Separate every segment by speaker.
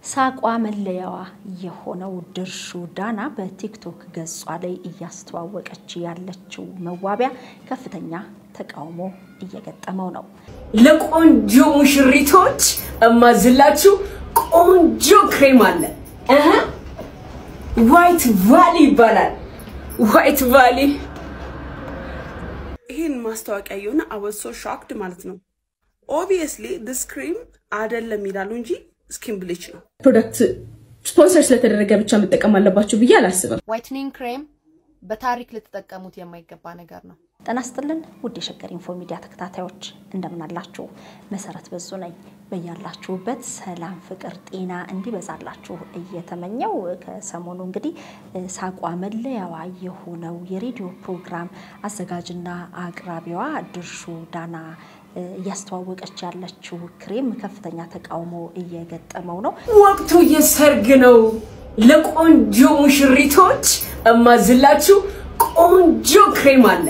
Speaker 1: ሳቋ መለያዋ የሆነው ድርሹ ዳና በቲክቶክ ገጿ ላይ እያስተዋወቀች ያለችው መዋቢያ ከፍተኛ ተቃውሞ እየገጠመው ነው።
Speaker 2: ለቆንጆ ሙሽሪቶች እማዝላችሁ ቆንጆ ክሬም አለ። ዋይት ቫሊ ይባላል። ዋይት ቫሊ ይህን ማስታወቂያ የሆነ አወሶ ሾክድ ማለት ነው። ኦብቪየስሊ ዲስ ክሪም አይደለም ይላሉ እንጂ ስኪን ብሊች ነው።
Speaker 3: ፕሮዳክት ስፖንሰር ስለተደረገ ብቻ መጠቀም አለባችሁ ብዬ አላስብም።
Speaker 4: ዋይትኒንግ ክሬም በታሪክ ልትጠቀሙት የማይገባ ነገር ነው።
Speaker 1: ጤና ይስጥልን ውድ የሸገር ኢንፎ ሚዲያ ተከታታዮች እንደምን አላችሁ? መሰረት በዙ ነኝ። በያላችሁበት ሰላም፣ ፍቅር፣ ጤና እንዲበዛላችሁ እየተመኘው ከሰሞኑ እንግዲህ ሳቋ መለያዋ የሆነው የሬዲዮ ፕሮግራም አዘጋጅና አቅራቢዋ ድርሹ ዳና እያስተዋወቀች ያለችው ክሬም ከፍተኛ ተቃውሞ እየገጠመው ነው።
Speaker 2: ወቅቱ የሰርግ ነው። ለቆንጆ ሙሽሪቶች እማዝላችሁ ቆንጆ ክሬም አለ።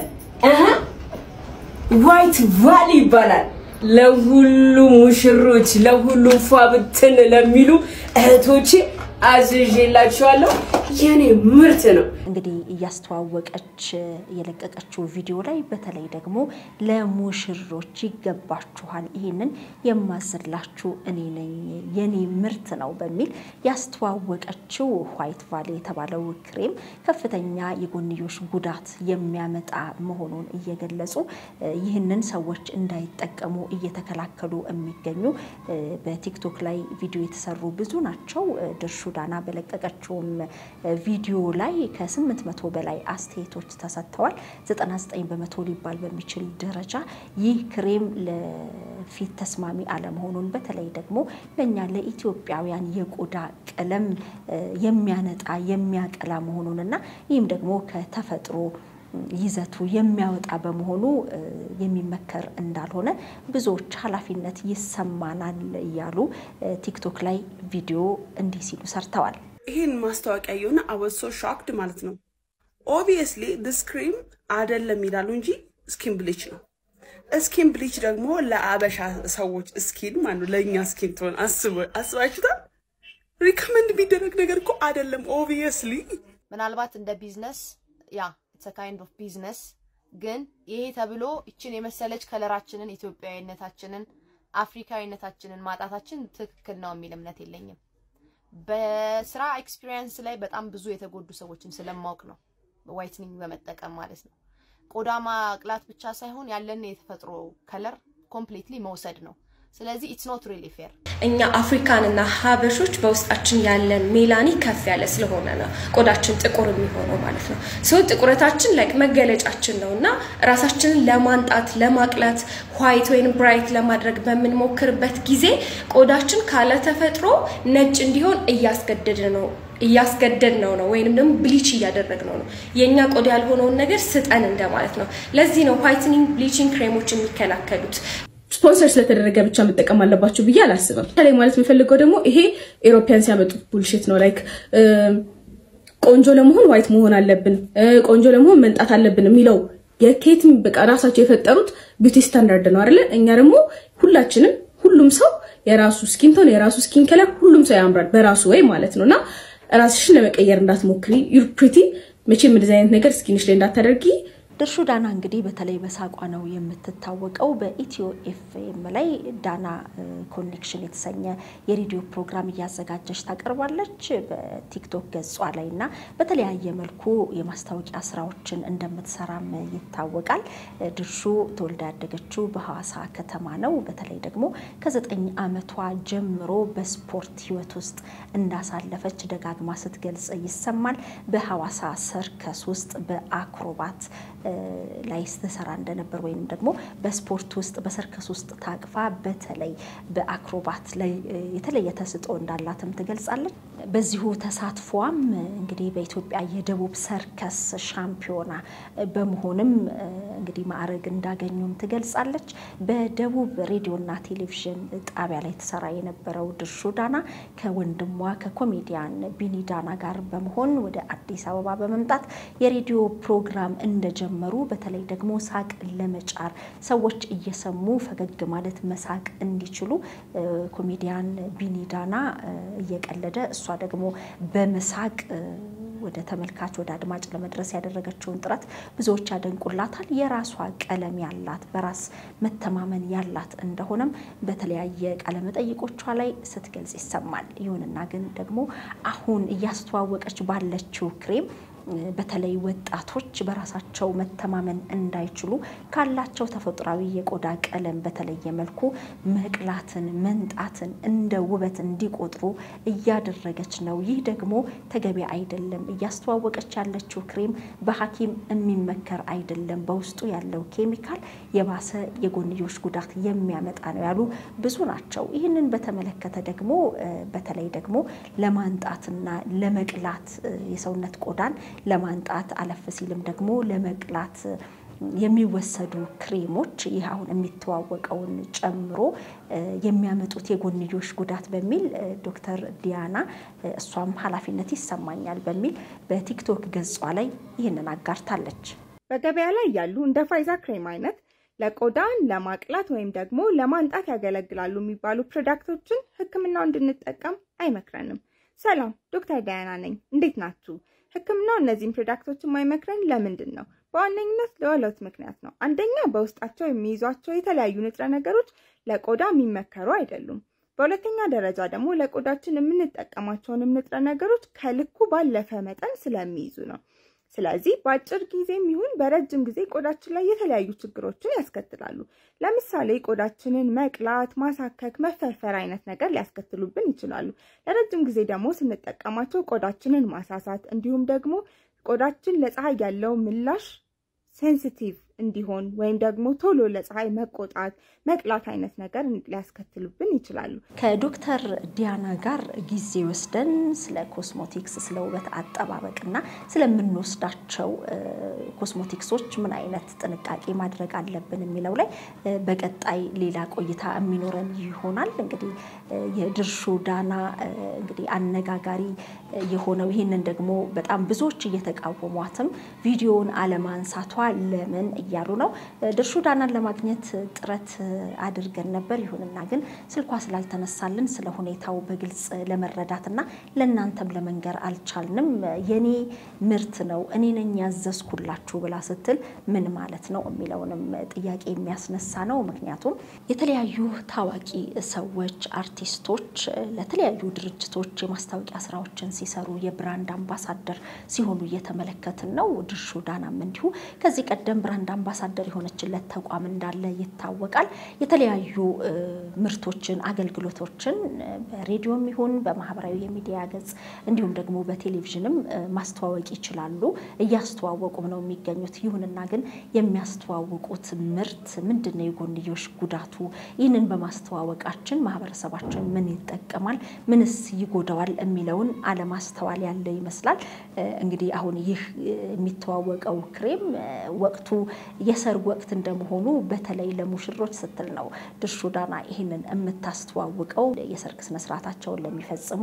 Speaker 2: ዋይት ቫሊ ይባላል። ለሁሉ ሙሽሮች፣ ለሁሉ ፏብትን ለሚሉ እህቶቼ አዝዤላችኋለሁ። የኔ ምርት ነው።
Speaker 1: እንግዲህ እያስተዋወቀች የለቀቀችው ቪዲዮ ላይ በተለይ ደግሞ ለሙሽሮች ይገባችኋል፣ ይህንን የማዝላችሁ እኔ ነኝ፣ የኔ ምርት ነው በሚል ያስተዋወቀችው ዋይት ቫሊ የተባለው ክሬም ከፍተኛ የጎንዮሽ ጉዳት የሚያመጣ መሆኑን እየገለጹ ይህንን ሰዎች እንዳይጠቀሙ እየተከላከሉ የሚገኙ በቲክቶክ ላይ ቪዲዮ የተሰሩ ብዙ ናቸው። ድርሹ ዳና በለቀቀችውም ቪዲዮ ላይ ከስምንት መቶ በላይ አስተያየቶች ተሰጥተዋል። 99 በመቶ ሊባል በሚችል ደረጃ ይህ ክሬም ለፊት ተስማሚ አለመሆኑን በተለይ ደግሞ ለእኛ ለኢትዮጵያውያን የቆዳ ቀለም የሚያነጣ የሚያቀላ መሆኑንና ይህም ደግሞ ከተፈጥሮ ይዘቱ የሚያወጣ በመሆኑ የሚመከር እንዳልሆነ ብዙዎች ኃላፊነት ይሰማናል እያሉ ቲክቶክ ላይ ቪዲዮ እንዲህ ሲሉ ሰርተዋል።
Speaker 2: ይህን ማስታወቂያ የሆነ አወሶ ሾክድ ማለት ነው። ኦብቪየስሊ ዲስ ክሪም አይደለም ይላሉ እንጂ ስኪን ብሊች ነው። ስኪን ብሊች ደግሞ ለአበሻ ሰዎች ስኪን ማለት ነው፣ ለእኛ ስኪን ትሆን አስባችሁታል? ሪከመንድ የሚደረግ ነገር እኮ አይደለም። ኦብቪየስሊ
Speaker 4: ምናልባት እንደ ቢዝነስ ያ ኢትስ ካይንድ ኦፍ ቢዝነስ ግን ይሄ ተብሎ ይችን የመሰለች ከለራችንን ኢትዮጵያዊነታችንን አፍሪካዊነታችንን ማጣታችን ትክክል ነው የሚል እምነት የለኝም። በስራ ኤክስፒሪየንስ ላይ በጣም ብዙ የተጎዱ ሰዎችን ስለማወቅ ነው ዋይትኒንግ በመጠቀም ማለት ነው። ቆዳ ማቅላት ብቻ ሳይሆን ያለን የተፈጥሮ ከለር ኮምፕሊትሊ መውሰድ ነው። ስለዚህ ኢትስ ኖት ሪሊ ፌር።
Speaker 3: እኛ አፍሪካንና ሀበሾች በውስጣችን ያለን ሜላኒ ከፍ ያለ ስለሆነ ነው ቆዳችን ጥቁር የሚሆነው ማለት ነው። ሰው ጥቁረታችን ላይክ መገለጫችን ነው እና ራሳችንን ለማንጣት ለማቅላት ዋይት ወይም ብራይት ለማድረግ በምንሞክርበት ጊዜ ቆዳችን ካለ ተፈጥሮ ነጭ እንዲሆን እያስገደድ ነው እያስገደድ ነው ነው ወይንም ደግሞ ብሊች እያደረግ ነው ነው የእኛ ቆዳ ያልሆነውን ነገር ስጠን እንደማለት ነው። ለዚህ ነው ዋይትኒንግ ብሊቺንግ ክሬሞች የሚከላከሉት። ስፖንሰር ስለተደረገ ብቻ መጠቀም አለባችሁ ብዬ አላስብም። ላይ ማለት የምፈልገው ደግሞ ይሄ ኤሮፒያን ሲያመጡት ቡልሽት ነው። ላይክ ቆንጆ ለመሆን ዋይት መሆን አለብን፣ ቆንጆ ለመሆን መንጣት አለብን የሚለው የኬትም በቃ ራሳቸው የፈጠሩት ቢዩቲ ስታንዳርድ ነው አይደለ? እኛ ደግሞ ሁላችንም ሁሉም ሰው የራሱ ስኪን ቶን የራሱ ስኪን ከለር ሁሉም ሰው ያምራል በራሱ ወይ ማለት ነው እና ራስሽን ለመቀየር እንዳትሞክሪ። ዩር ፕሪቲ መቼም እንደዚህ አይነት ነገር ስኪንሽ ላይ እንዳታደርጊ።
Speaker 1: ድርሹ ዳና እንግዲህ በተለይ በሳቋ ነው የምትታወቀው። በኢትዮ ኤፍኤም ላይ ዳና ኮኔክሽን የተሰኘ የሬዲዮ ፕሮግራም እያዘጋጀች ታቀርባለች። በቲክቶክ ገጿ ላይ እና በተለያየ መልኩ የማስታወቂያ ስራዎችን እንደምትሰራም ይታወቃል። ድርሹ ተወልዳ ያደገችው በሐዋሳ ከተማ ነው። በተለይ ደግሞ ከዘጠኝ ዓመቷ ጀምሮ በስፖርት ህይወት ውስጥ እንዳሳለፈች ደጋግማ ስትገልጽ ይሰማል። በሐዋሳ ሰርከስ ውስጥ በአክሮባት ላይ ስትሰራ እንደነበር ወይም ደግሞ በስፖርት ውስጥ በሰርከስ ውስጥ ታቅፋ በተለይ በአክሮባት ላይ የተለየ ተሰጥኦ እንዳላትም ትገልጻለች። በዚሁ ተሳትፏም እንግዲህ በኢትዮጵያ የደቡብ ሰርከስ ሻምፒዮና በመሆንም እንግዲህ ማዕረግ እንዳገኙም ትገልጻለች። በደቡብ ሬዲዮና ቴሌቪዥን ጣቢያ ላይ ትሰራ የነበረው ድርሹ ዳና ከወንድሟ ከኮሜዲያን ቢኒ ዳና ጋር በመሆን ወደ አዲስ አበባ በመምጣት የሬዲዮ ፕሮግራም እንደጀ ስለጀመሩ በተለይ ደግሞ ሳቅ ለመጫር ሰዎች እየሰሙ ፈገግ ማለት መሳቅ እንዲችሉ ኮሜዲያን ቢኒዳና እየቀለደ እሷ ደግሞ በመሳቅ ወደ ተመልካች ወደ አድማጭ ለመድረስ ያደረገችውን ጥረት ብዙዎች ያደንቁላታል። የራሷ ቀለም ያላት በራስ መተማመን ያላት እንደሆነም በተለያየ ቃለመጠይቆቿ ላይ ስትገልጽ ይሰማል። ይሁንና ግን ደግሞ አሁን እያስተዋወቀች ባለችው ክሬም በተለይ ወጣቶች በራሳቸው መተማመን እንዳይችሉ ካላቸው ተፈጥሯዊ የቆዳ ቀለም በተለየ መልኩ መቅላትን፣ መንጣትን እንደ ውበት እንዲቆጥሩ እያደረገች ነው። ይህ ደግሞ ተገቢ አይደለም። እያስተዋወቀች ያለችው ክሬም በሐኪም የሚመከር አይደለም። በውስጡ ያለው ኬሚካል የባሰ የጎንዮሽ ጉዳት የሚያመጣ ነው ያሉ ብዙ ናቸው። ይህንን በተመለከተ ደግሞ በተለይ ደግሞ ለማንጣትና ለመቅላት የሰውነት ቆዳን ለማንጣት አለፍ ሲልም ደግሞ ለመቅላት የሚወሰዱ ክሬሞች ይህ አሁን የሚተዋወቀውን ጨምሮ የሚያመጡት የጎንዮሽ ጉዳት በሚል ዶክተር ዲያና እሷም ኃላፊነት ይሰማኛል በሚል በቲክቶክ ገጿ ላይ ይህንን አጋርታለች።
Speaker 5: በገበያ ላይ ያሉ እንደ ፋይዛ ክሬም አይነት ለቆዳን ለማቅላት ወይም ደግሞ ለማንጣት ያገለግላሉ የሚባሉ ፕሮዳክቶችን ሕክምናው እንድንጠቀም አይመክረንም። ሰላም ዶክተር ዳያና ነኝ። እንዴት ናችሁ? ሕክምናው እነዚህን ፕሮዳክቶች የማይመክረን ለምንድን ነው? በዋነኝነት ለሁለት ምክንያት ነው። አንደኛ በውስጣቸው የሚይዟቸው የተለያዩ ንጥረ ነገሮች ለቆዳ የሚመከሩ አይደሉም። በሁለተኛ ደረጃ ደግሞ ለቆዳችን የምንጠቀማቸውንም ንጥረ ነገሮች ከልኩ ባለፈ መጠን ስለሚይዙ ነው። ስለዚህ በአጭር ጊዜም ይሁን በረጅም ጊዜ ቆዳችን ላይ የተለያዩ ችግሮችን ያስከትላሉ። ለምሳሌ ቆዳችንን መቅላት፣ ማሳከክ፣ መፈርፈር አይነት ነገር ሊያስከትሉብን ይችላሉ። ለረጅም ጊዜ ደግሞ ስንጠቀማቸው ቆዳችንን ማሳሳት እንዲሁም ደግሞ ቆዳችን ለፀሐይ ያለው ምላሽ ሴንሲቲቭ እንዲሆን ወይም ደግሞ ቶሎ ለፀሐይ መቆጣት፣ መቅላት አይነት ነገር ሊያስከትሉብን ይችላሉ።
Speaker 1: ከዶክተር ዲያና ጋር ጊዜ ወስደን ስለ ኮስሞቲክስ፣ ስለ ውበት አጠባበቅና ስለምንወስዳቸው ኮስሞቲክሶች ምን አይነት ጥንቃቄ ማድረግ አለብን የሚለው ላይ በቀጣይ ሌላ ቆይታ የሚኖረን ይሆናል። እንግዲህ የድርሹ ዳና እንግዲህ አነጋጋሪ የሆነው ይህንን ደግሞ በጣም ብዙዎች እየተቃወሟትም ቪዲዮውን አለማንሳቷ ለምን እያሉ ነው። ድርሹ ዳናን ለማግኘት ጥረት አድርገን ነበር። ይሁንና ግን ስልኳ ስላልተነሳልን ስለ ሁኔታው በግልጽ ለመረዳትና ለእናንተም ለመንገር አልቻልንም። የኔ ምርት ነው እኔ ነኝ ያዘዝኩላችሁ ብላ ስትል ምን ማለት ነው የሚለውንም ጥያቄ የሚያስነሳ ነው። ምክንያቱም የተለያዩ ታዋቂ ሰዎች፣ አርቲስቶች ለተለያዩ ድርጅቶች የማስታወቂያ ስራዎችን ሲሰሩ የብራንድ አምባሳደር ሲሆኑ እየተመለከትን ነው። ድርሹ ዳናም እንዲሁ ከዚህ ቀደም ብራንድ አምባሳደር የሆነችለት ተቋም እንዳለ ይታወቃል። የተለያዩ ምርቶችን፣ አገልግሎቶችን በሬዲዮም ይሁን በማህበራዊ የሚዲያ ገጽ እንዲሁም ደግሞ በቴሌቪዥንም ማስተዋወቅ ይችላሉ። እያስተዋወቁም ነው የሚገኙት። ይሁንና ግን የሚያስተዋውቁት ምርት ምንድን ነው? የጎንዮሽ ጉዳቱ? ይህንን በማስተዋወቃችን ማህበረሰባችን ምን ይጠቀማል፣ ምንስ ይጎዳዋል የሚለውን አለማስተዋል ያለ ይመስላል። እንግዲህ አሁን ይህ የሚተዋወቀው ክሬም ወቅቱ የሰርግ ወቅት እንደመሆኑ በተለይ ለሙሽሮች ስትል ነው ድርሹ ዳና ይህንን የምታስተዋውቀው። የሰርግ ስነስርዓታቸውን ለሚፈጽሙ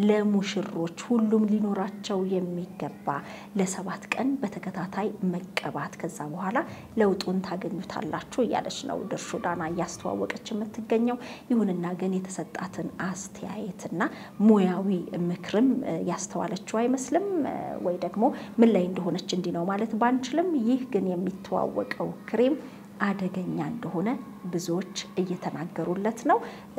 Speaker 1: ለሙሽሮች ሁሉም ሊኖራቸው የሚገባ ለሰባት ቀን በተከታታይ መቀባት ከዛ በኋላ ለውጡን ታገኙታላችሁ እያለች ነው ድርሹ ዳና እያስተዋወቀች የምትገኘው። ይሁንና ግን የተሰጣትን አስተያየትና ሙያዊ ምክርም ያስተዋለችው አይመስልም። ወይ ደግሞ ምን ላይ እንደሆነች እንዲህ ነው ማለት ባንችልም፣ ይህ ግን የሚተዋወቀው ክሬም አደገኛ እንደሆነ ብዙዎች እየተናገሩለት ነው።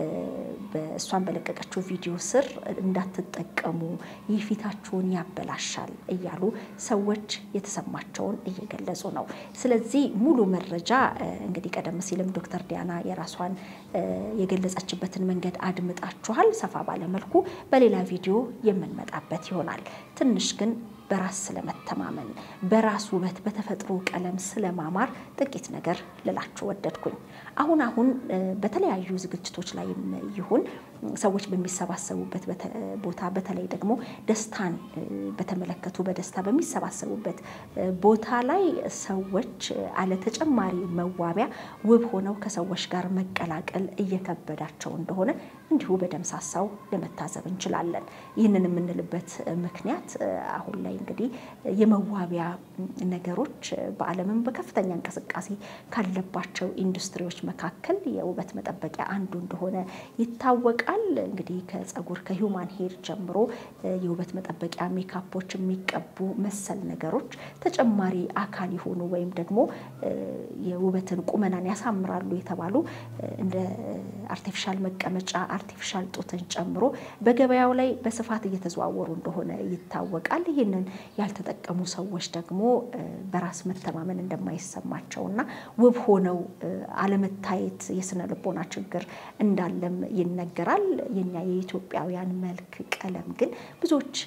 Speaker 1: እሷን በለቀቀችው ቪዲዮ ስር እንዳትጠቀሙ፣ ይህ ፊታችሁን ያበላሻል እያሉ ሰዎች የተሰማቸውን እየገለጹ ነው። ስለዚህ ሙሉ መረጃ እንግዲህ ቀደም ሲልም ዶክተር ዲያና የራሷን የገለጸችበትን መንገድ አድምጣችኋል። ሰፋ ባለመልኩ በሌላ ቪዲዮ የምንመጣበት ይሆናል። ትንሽ ግን በራስ ስለመተማመን በራስ ውበት በተፈጥሮ ቀለም ስለማማር ጥቂት ነገር ልላችሁ ወደድኩኝ። አሁን አሁን በተለያዩ ዝግጅቶች ላይም ይሁን ሰዎች በሚሰባሰቡበት ቦታ በተለይ ደግሞ ደስታን በተመለከቱ በደስታ በሚሰባሰቡበት ቦታ ላይ ሰዎች አለ ተጨማሪ መዋቢያ ውብ ሆነው ከሰዎች ጋር መቀላቀል እየከበዳቸው እንደሆነ እንዲሁ በደምሳሳው ለመታዘብ እንችላለን። ይህንን የምንልበት ምክንያት አሁን ላይ እንግዲህ የመዋቢያ ነገሮች በዓለምም በከፍተኛ እንቅስቃሴ ካለባቸው ኢንዱስትሪዎች መካከል የውበት መጠበቂያ አንዱ እንደሆነ ይታወቃል። እንግዲህ ከፀጉር ከሂውማን ሄር ጀምሮ የውበት መጠበቂያ ሜካፖች፣ የሚቀቡ መሰል ነገሮች ተጨማሪ አካል የሆኑ ወይም ደግሞ የውበትን ቁመናን ያሳምራሉ የተባሉ እንደ አርቲፊሻል መቀመጫ አርቲፊሻል ጡትን ጨምሮ በገበያው ላይ በስፋት እየተዘዋወሩ እንደሆነ ይታወቃል። ይህንን ያልተጠቀሙ ሰዎች ደግሞ በራስ መተማመን እንደማይሰማቸው እና ውብ ሆነው አለመታየት የስነ ልቦና ችግር እንዳለም ይነገራል። የኛ የኢትዮጵያውያን መልክ ቀለም ግን ብዙዎች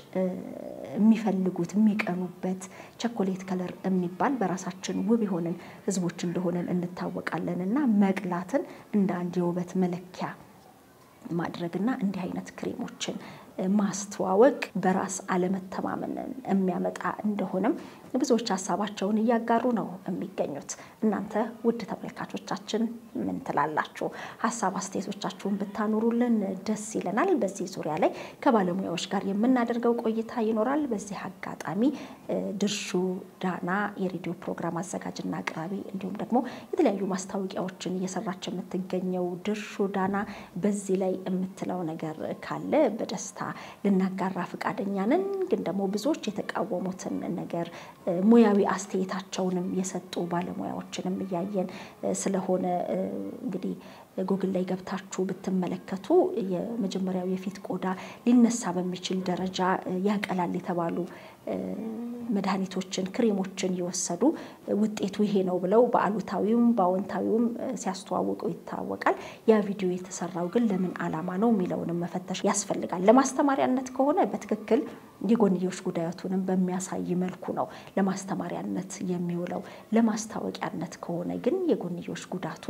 Speaker 1: የሚፈልጉት የሚቀኑበት ቸኮሌት ከለር የሚባል በራሳችን ውብ የሆንን ሕዝቦች እንደሆነን እንታወቃለን እና መቅላትን እንደ አንድ የውበት መለኪያ ማድረግና እንዲህ አይነት ክሬሞችን ማስተዋወቅ በራስ አለመተማመንን የሚያመጣ እንደሆነም ብዙዎች ሀሳባቸውን እያጋሩ ነው የሚገኙት። እናንተ ውድ ተመልካቾቻችን ምን ትላላችሁ? ሀሳብ አስተያየቶቻችሁን ብታኖሩልን ደስ ይለናል። በዚህ ዙሪያ ላይ ከባለሙያዎች ጋር የምናደርገው ቆይታ ይኖራል። በዚህ አጋጣሚ ድርሹ ዳና የሬዲዮ ፕሮግራም አዘጋጅና አቅራቢ እንዲሁም ደግሞ የተለያዩ ማስታወቂያዎችን እየሰራች የምትገኘው ድርሹ ዳና በዚህ ላይ የምትለው ነገር ካለ በደስታ ልናጋራ ፈቃደኛ ነን። ግን ደግሞ ብዙዎች የተቃወሙትን ነገር ሙያዊ አስተያየታቸውንም የሰጡ ባለሙያዎችንም እያየን ስለሆነ እንግዲህ ጉግል ላይ ገብታችሁ ብትመለከቱ የመጀመሪያው የፊት ቆዳ ሊነሳ በሚችል ደረጃ ያቀላል የተባሉ መድኃኒቶችን፣ ክሬሞችን የወሰዱ ውጤቱ ይሄ ነው ብለው በአሉታዊውም በአዎንታዊውም ሲያስተዋውቁ ይታወቃል። ያ ቪዲዮ የተሰራው ግን ለምን ዓላማ ነው የሚለውንም መፈተሽ ያስፈልጋል። ለማስተማሪያነት ከሆነ በትክክል የጎንዮሽ ጉዳቱንም በሚያሳይ መልኩ ነው ለማስተማሪያነት የሚውለው። ለማስታወቂያነት ከሆነ ግን የጎንዮሽ ጉዳቱ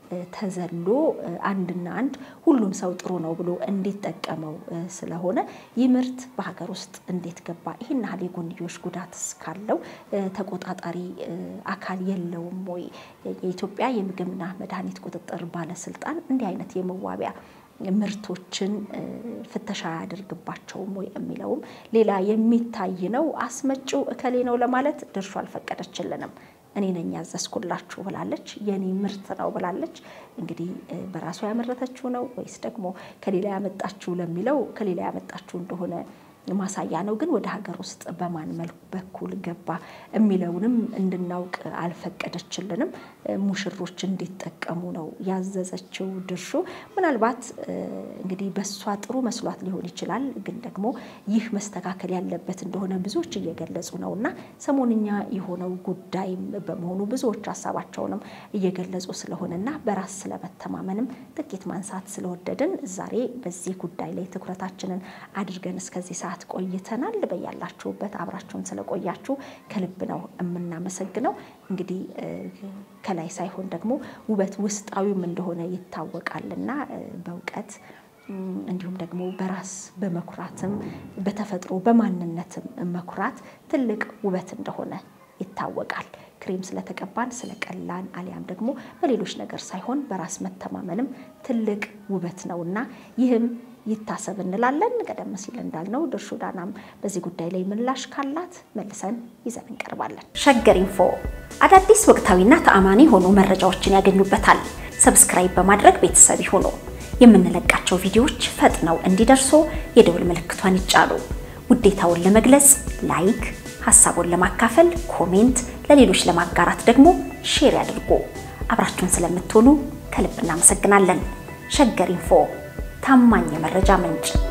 Speaker 1: ተዘሎ አንድና አንድ ሁሉም ሰው ጥሩ ነው ብሎ እንዲጠቀመው ስለሆነ ይህ ምርት በሀገር ውስጥ እንዴት ገባ? ይህን ያህል የጎንዮሽ ጉዳት እስካለው ተቆጣጣሪ አካል የለውም ወይ? የኢትዮጵያ የምግብና መድኃኒት ቁጥጥር ባለስልጣን እንዲህ አይነት የመዋቢያ ምርቶችን ፍተሻ አያደርግባቸውም ወይ የሚለውም ሌላ የሚታይ ነው። አስመጪው እከሌ ነው ለማለት ድርሹ አልፈቀደችልንም። እኔ ነኝ ያዘዝኩላችሁ ብላለች። የኔ ምርት ነው ብላለች። እንግዲህ በራሷ ያመረተችው ነው ወይስ ደግሞ ከሌላ ያመጣችው ለሚለው ከሌላ ያመጣችው እንደሆነ ማሳያ ነው። ግን ወደ ሀገር ውስጥ በማን መልኩ በኩል ገባ የሚለውንም እንድናውቅ አልፈቀደችልንም። ሙሽሮች እንዲጠቀሙ ነው ያዘዘችው ድርሹ። ምናልባት እንግዲህ በእሷ ጥሩ መስሏት ሊሆን ይችላል። ግን ደግሞ ይህ መስተካከል ያለበት እንደሆነ ብዙዎች እየገለጹ ነው እና ሰሞንኛ የሆነው ጉዳይም በመሆኑ ብዙዎች ሀሳባቸውንም እየገለጹ ስለሆነና በራስ ስለመተማመንም ጥቂት ማንሳት ስለወደድን ዛሬ በዚህ ጉዳይ ላይ ትኩረታችንን አድርገን እስከዚህ ሰዓት ቆይተናል። በያላችሁበት አብራችሁን ስለቆያችሁ ከልብ ነው የምናመሰግነው። እንግዲህ ከላይ ሳይሆን ደግሞ ውበት ውስጣዊም እንደሆነ ይታወቃልና በእውቀት እንዲሁም ደግሞ በራስ በመኩራትም በተፈጥሮ በማንነትም መኩራት ትልቅ ውበት እንደሆነ ይታወቃል። ክሬም ስለተቀባን ስለቀላን አሊያም ደግሞ በሌሎች ነገር ሳይሆን በራስ መተማመንም ትልቅ ውበት ነውና ይህም ይታሰብ እንላለን። ቀደም ሲል እንዳልነው ድርሹ ዳናም በዚህ ጉዳይ ላይ ምላሽ ካላት መልሰን ይዘን እንቀርባለን። ሸገር ኢንፎ አዳዲስ ወቅታዊና ተአማኒ የሆኑ መረጃዎችን ያገኙበታል። ሰብስክራይብ በማድረግ ቤተሰብ ይሁኑ። የምንለቃቸው ቪዲዮዎች ፈጥነው እንዲደርሱ የደውል ምልክቷን ይጫኑ። ውዴታውን ለመግለጽ ላይክ፣ ሀሳቡን ለማካፈል ኮሜንት፣ ለሌሎች ለማጋራት ደግሞ ሼር ያድርጉ። አብራችሁን ስለምትሆኑ ከልብ እናመሰግናለን። ሸገር ኢንፎ ታማኝ የመረጃ ምንጭ